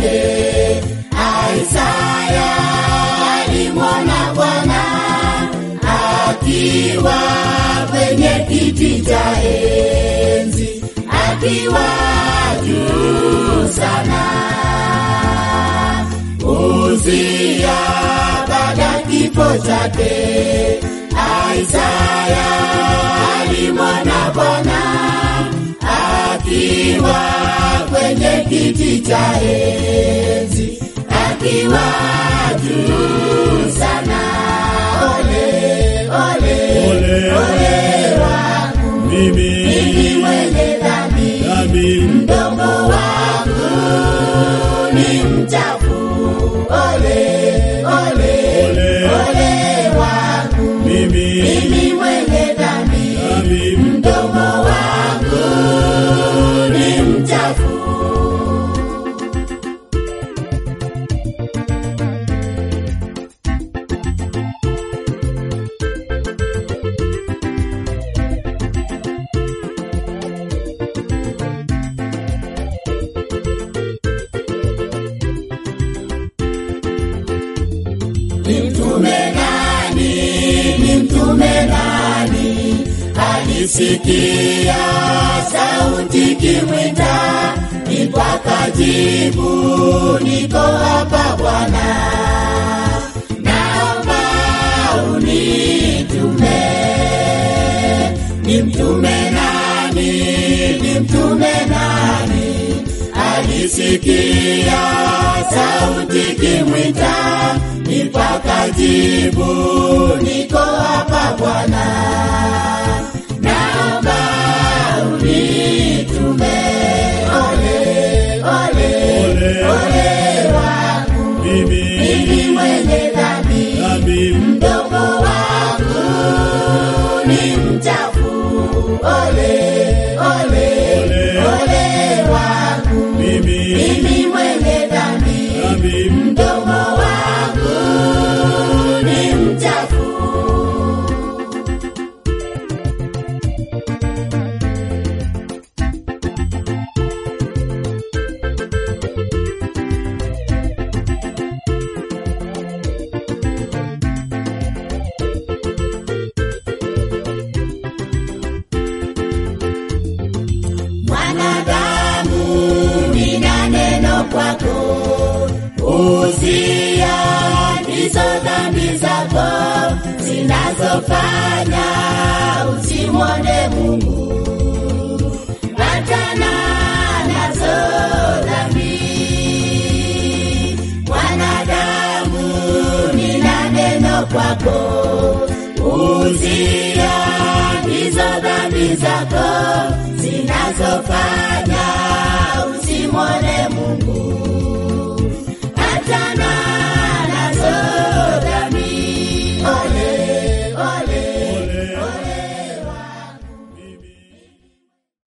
chake. Isaya alimwona Bwana akiwa kwenye kiti cha enzi, akiwa juu sana. Uzia baada kifo chake, Isaya alimwona Bwana akiwa kwenye kiti cha enzi, akiwa juu sana. Ole, ole, Ole, ole wangu mimi mimi mwenye dhambi, dhambi, mdomo wangu ni mchafu. Ole, ole, Ole. ole wangu mimi mimi mwenye dhambi, dhambi, mdomo wangu ni mchafu. Ni mtume nani? Ni mtume nani? Alisikia sauti kimwita, ndipo akajibu, niko hapa Bwana, naomba unitume. Ni mtume nani? Ni mtume nani? Alisikia sauti kimwita, ndipo akajibu, niko hapa Bwana, naomba unitume. Ole, ole, Ole. ole wangu mimi mimi mwenye dhambi, dhambi, mdomo wangu ni mchafu. Ole, ole, Ole. ole wangu mimi mimi mwenye dhambi, dhambi, mdomo wangu ni mchafu. Mwanadamu, nina neno kwako, uzia ndizo dhambi zako zinazofanya usimwone Mungu. Achana nazo dhambi, mwanadamu, nina neno kwako, uzia ndizo dhambi zako zinazofanya